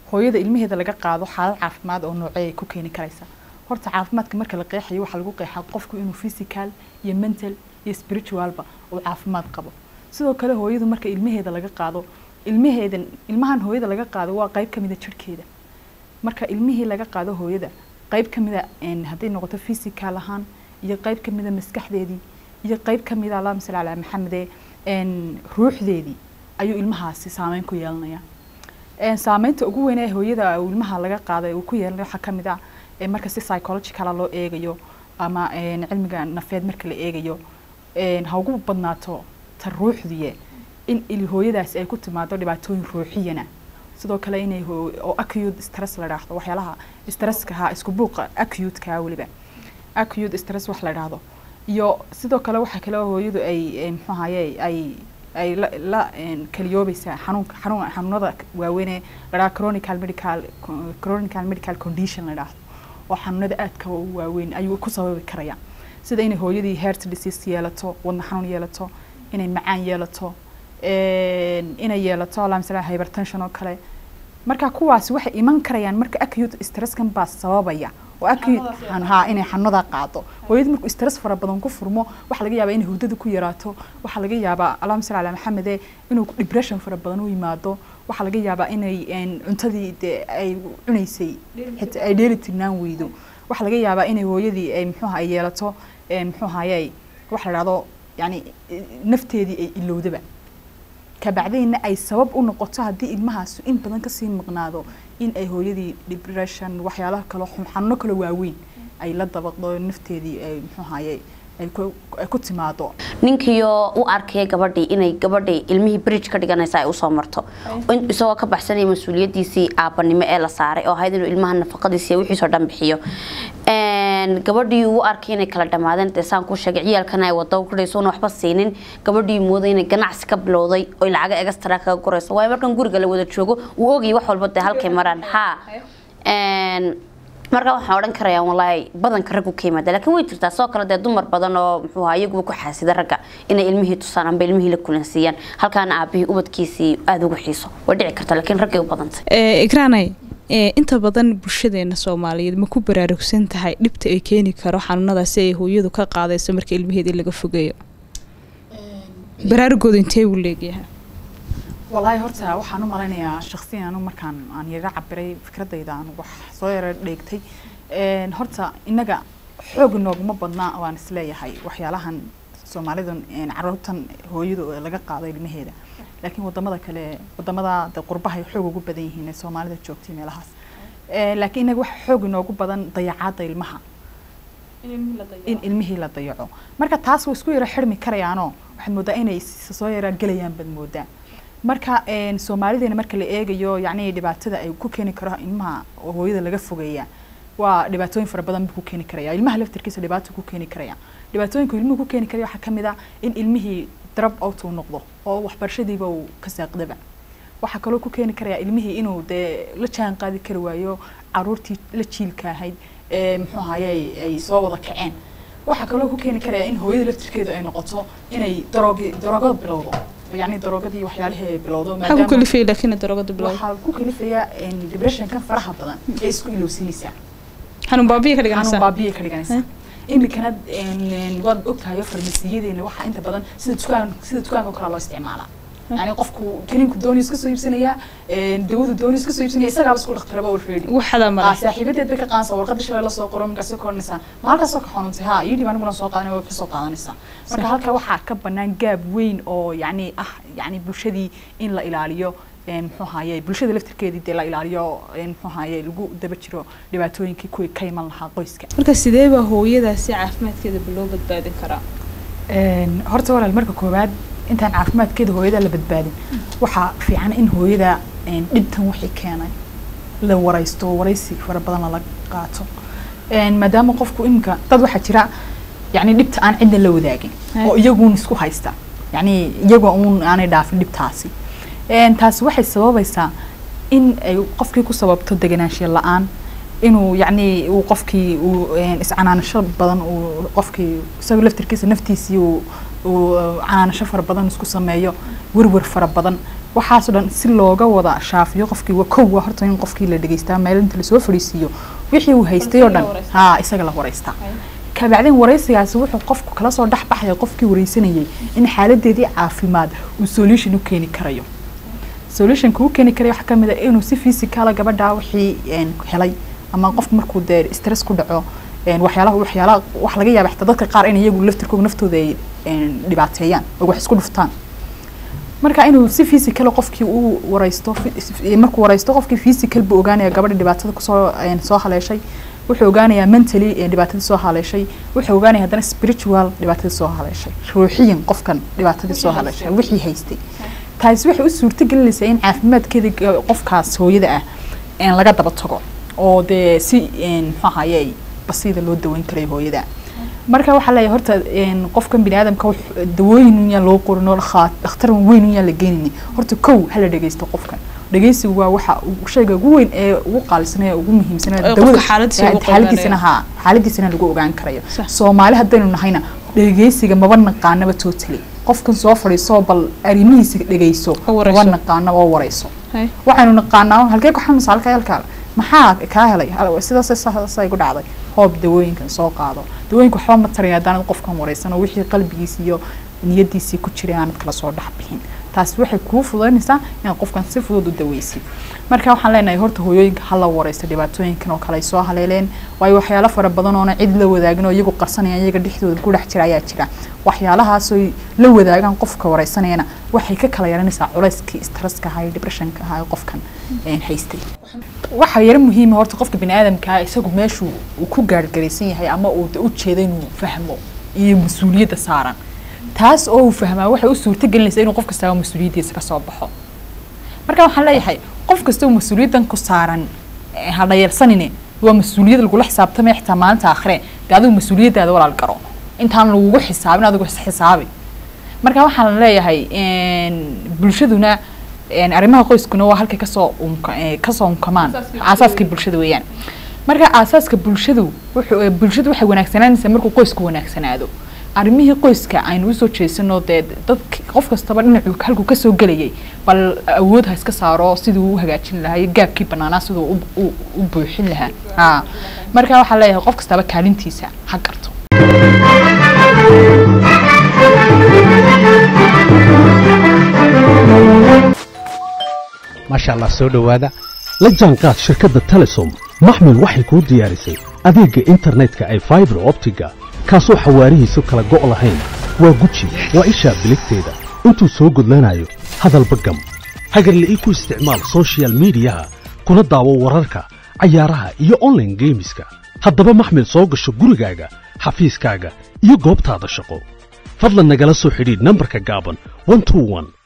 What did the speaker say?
hooyada ilmaheeda laga qaado xaalad caafimaad oo noocee ay ku keeni karaysa horta caafimaadka marka la qeexayo waxaa lagu qeexaa qofku inuu physical iyo mental iyo spiritualba uu caafimaad qabo sidoo kale hooyadu marka ilmaheeda laga qaado ilmaheedan ilmahan hooyada laga qaado waa qayb kamida jirhkeeda marka ilmihii laga qaado hooyada qayb kamida hadday noqoto physical ahaan iyo qayb kamida maskaxdeedii iyo qayb kamida allahuma salli calaa maxamede ruuxdeedii ayuu ilmahaasi saameyn ku yeelanaya saameynta ugu weyn ee hooyada ilmaha laga qaaday uu ku yeelanaya waxaa kamid ah marka si psychologicala loo eegayo ama cilmiga nafeed marka la eegayo ha ugu badnaato ta ruuxdiye in hooyadaasi ay ku timaado dhibaatooyin ruuxiyana sidoo kale inay oo acute stress la dhaahdo waxyaalaha stresska ha isku buuqa acute-ka weliba acute stress wax la dhaahdo iyo sidoo kale waxaa kale hooyadu ay muxuu ahaye ay ay la, la kaliyoobaysaa xanuunka xanuun xanuunada waaweynee la dhaha chronical medical chronical medical condition la dhaahdo oo xanuunada aadka u waaweyn ayuu ku sababi karaya sida inay hooyadii heart disease yeelato wadna xanuun yeelato inay macaan yeelato inay yeelato allahuma salli hypertension oo kale marka kuwaasi waxay iman karayaan marka acute stresskan baa sababaya oo acute ha inay xanuunada qaado hooyada markuu stress fara badan ku furmo waxaa laga yaabaa inay hurdada ku yaraato waxaa laga yaabaa allahuma salli ala maxamede inuu depression fara badan u yimaado waxaa laga yaabaa inay cuntadii dee ay cunaysay xitaa ay dheeli tirnaan weydo waxaa laga yaabaa inay hooyadii ay muxuuha ay yeelato muxuu ahaye waxa la dhahdo yani nafteedii ay ilowdaba kabacdayna ay sabab u noqoto haddii ilmahaas in badan kasii maqnaado in ay hooyadii depression waxyaalaha kale xanuuno kale waaweyn ay la dabaqdo nafteedii ay muxuu ahaye ay ku timaado ninkiyo u arkaya gabadhii inay gabadhii ilmihii bridge ka dhiganaysa ay usoo marto isagoo ka baxsanaya mas-uuliyadiisii aabanimo ee la saaray oo ahayd inuu ilmaha nafaqadiisi wixiisoo dhan bixiyo gabadhii u arkay inay kala dhamaadeen dee saan ku sheegay ciyaalkana ay wado kudhayso una waxba siinin gabadhii mooday inay ganacsi ka bilowday oy lacaga extra kaga gurayso waayo markan guriga la wada joogo uu ogayay wax walba dee halkay maraan ha markaa waxaan odhan karayaa walaahi badanka raggu ka yimaada laakiin way jirtaa sidoo kale dee dumar badan oo muxuu ahaa iyaguba ku xaasida ragga inay ilmihii tusaan amba ilmihii la kulansiiyaan halkaana aabihii ubadkiisii aada ugu xiiso way dhici karta laakiin raggay u badantay ikraanay inta badan bulshadeena soomaaliyeed ma ku baraarugsan tahay dhibta ay keeni karo xanuunadaasi ay hooyadu ka qaadayso marka ilmaheedii laga fogeeyo baraarugooda intee uu leegyahay walaahi horta waxaan u malaynayaa shaksiyan anu markaan aan yara cabiray fikradayda aan wax soo yara dheegtay horta innaga xoog nooguma badnaa waan isleeyahay waxyaalahan soomaalidan caruurtan hooyadu laga qaado ilmaheeda laakiin wadamada kale wadamada de qurbahay xoog ugu badan yihiin ee soomaalida joogtay meelahaas laakiin innaga waxa xoog inoogu badan dayacaadda ilmaha in ilmihii la dayaco marka taas way isku yara xirmi karayaanoo waxaad moodaa inay soo yara gelayaan baad moodaa marka soomaalideena marka la eegayo yacni dhibaatada ay ku keeni karo ilmaha oo hooyada laga fogeeya waa dhibaatooyin fara badan buu ku keeni karaya ilmaha laftirkiisa dhibaato ku keeni karaya dhibaatooyinka ilmuhu ku keeni karaya waxaa kamid ah in ilmihii drop out uu noqdo oo waxbarashadiiba uu ka saaqdaba waxaa kaloo ku keeni karaya ilmihii inuu dee la jaan qaadi kari waayo caruurtii la jiilka ahayd ee muxuu ahaye ay soo wada kaceen waxaa kaloo ku keeni karaya in hooyada laftirkeedu ay noqoto inay daroogi daroogada bilowdo يعني دروغدي وحيالها بلودو maxaa ku kalifaya laakiin daroogada bilowda waxaa ku kalifaya depressionkan faraha badan ee isku ilowsinaysaa xanuun baabiya ka xanuun dhiganaysaa baabiya ka dhiganaysaa iminkana waad ogtahay farmasiyadeena waxaa inta badan sida dukaan sida dukaanka oo kale loo isticmaalaa يعني qofku kiniinku dooni iska soo iibsanaya dawadu dooni iska soo iibsanaya isagaaba isku dhakhtaraba already waxadaa mara saaxiibadeed bay ka qaansa warqada shalay lasoo qoro markaasay koranaysaa maalkaasoo ka xanuuntay ha iyadii baan aniguna soo qaadanay way kasoo qaadanaysaa marka halka waxaa ka banaan gaab weyn oo yacni ah yacni bulshadii in la ilaaliyo muxuu ahaye bulshada laftirkeedii dee la ilaaliyo muxuu ahaye lagu daba jiro dhibaatooyinkii kuwii ka iman lahaa qoyska marka sidee baa hooyadaasi caafimaadkeeda loo badbaadin karaa horta walaal marka koowaad intaan caafimaadkeeda hooyada la badbaadin waxaa fiican in hooyada dhibtan wixii keenay la waraysto waraysi fara badan lala qaato maadaama qofku iminka dad waxaa jira yani dhibta aan cidna la wadaagin oo iyaguun isku haysta yani iyagoo uun aanay dhaafin dhibtaasi taasi waxay sababaysaa in ay qofkii ku sababto deganaanshiya la-aan inuu yacni uu qofkii uu iscanaanasho badan uu qofkii isagoo laftirkiisa naftiisii uu uu canaanasho fara badan isku sameeyo werwer fara badan waxaasoo dhan si looga wada shaafiyo qofkii waa kow waa horta in qofkii la dhegeystaa meel inta lasoo fadhiisiiyo wixii uu haystay oo dhan ha isaga la wareystaa kabacdin wareysigaasi wuxuu qofku kala soo dhex baxaya qofkii wareysanayay in xaaladeedii caafimaad uu solution u keeni karayo solutionka uu keeni karayo waxaa kamid ah inuu si physicala gabadha wixii een, helay ama qofku markuu dee stress ku dhaco een, waxyaalaha waxyaalaha wax laga yaaba xitaa dadka qaar in iyagu laftirkooda naftooda ay een, dhibaateeyaan oo wax isku dhuftaan marka inuu si physical qofkii uu wareysto fi- markuu wareysto qofkii physical buu ogaanaya gabadha dhibaatada kusoo een, soo haleeshay wuxuu ogaanayaa mentally ee dhibaatadii soo haleeshay wuxuu ogaanaya haddana spiritual dhibaatadii soo haleeshay ruuxiyan qofkan dhibaatadii soo haleeshay wixii haystay taasi waxay u suurto gelinaysaa in caafimaadkeeda ga- qofkaas hooyada ah een, laga daba tago oo dee si een, muxuu ahaye basiida loo daweyn karayo hooyada marka waxaa leeyahay horta een, qofkan bini aadamka wux- dawooyin un yaan loo qorin oo khaa- dhakhtar weyn un yaan la geenini horta kow hala dhegeysto qofkan dhegeysigu waa waxa uu- shayga ugu weyn ee ugu qaalisan ee ugu muhiimsan ee Ee qofka dawada- xaaladiisa ee lagu xaaladiisana ogaanayo. haa xaaladiisana lagu ogaan karayo Sax. soomaali haddaynu nahayna dhegeysiga maba naqaanaba totally qofkan soo fadhiiso bal arrimihiisa dhegeyso Oo wareyso. maba naqaana oo wareyso Hay. waxaynu naqaanaa halkee ku xanuunsa halka halkaa maxaa kaa helay Hal- sidaas sidaasay ku dhacday hoob dawooyinkan soo qaado dawooyinka waxba ma taraya haddaanad qofkan wareysan oo wixii qalbigiisa iyo niyadiisii ku jiray aanad kala soo dhex bixin taasi waxay kuu fududaynaysaa inaad qofkan si fudud u daweysid marka waxaan leenahay horta hooyooyinka hala wareysta dhibaatooyinkan oo kale ay soo haleeleen waayo waxyaalo fara badan oona cid la wadaagin oo iyagu qarsanayaan iyaga dhexdooda ku dhex jira ayaa jira waxyaalahaasoo la wadaagaan qofka wareysanayana waxay ka kala yaranaysaa culayskii stresska ahaa iyo depressionka ahaa ee qofkan een, haystay waxaa yaro muhiima horta qofka bini aadamkaa isagu meeshuu uu ku gaargaraysan yahay ama uu de u jeeda inuu fahmo iyo mas-uuliyadda saaran taas oo uu fahmaa waxay u suurto gelinaysaa inuu qof kastaaba mas-uuliyaddiisa ka soo baxo marka waxaan leeyahay qof kasta oo mas-uuliyaddan ku saaran eh, ha dhayarsanine waa mas-uuliyad lagula xisaabtamaya xitaa maalinta aakhire dee adigu mas-uuliyaddaada walaal garo intaan lagugu xisaabin adigu is xisaabi marka waxaan leeyahay een, bulshaduna een, arrimaha qoyskuna waa halkay kasoo unka eh, kasoo unkamaan aasaaskii bulshada weeyaan marka aasaaska bulshadu wuxuu eh, bulshadu waxay wanaagsanaanaysaa markuu qoysku wanaagsanaado arrimihii qoyska aynu usoo jeesano dee dad qof kastaba dhinacuu halkuu kasoo gelayay bal awood ha iska saaro siduu u hagaajin lahaa iyo gaabkii banaanaa siduu u- u- u buuxin lahaa ha marka waxaa leeyahay qof kastaba kaalintiisa ha garto maasha allah soo dhowaada la jaanqaad shirkadda telesom maxmil waxay kuu diyaarisay adeegga internetka ay faibar optiga kaasoo xawaarihiisu kala go' lahayn waa guji waa ishaa biligteeda intuu soo gudlanayo hadalba gam hagarle ii ku isticmaal soshiyal miidiyaha kuna daawo wararka cayaaraha iyo online geemiska haddaba maxmil soo gasho gurigaaga xafiiskaaga iyo goobtaada shaqo fadlan nagala soo xidhiidh nambarka gaaban 121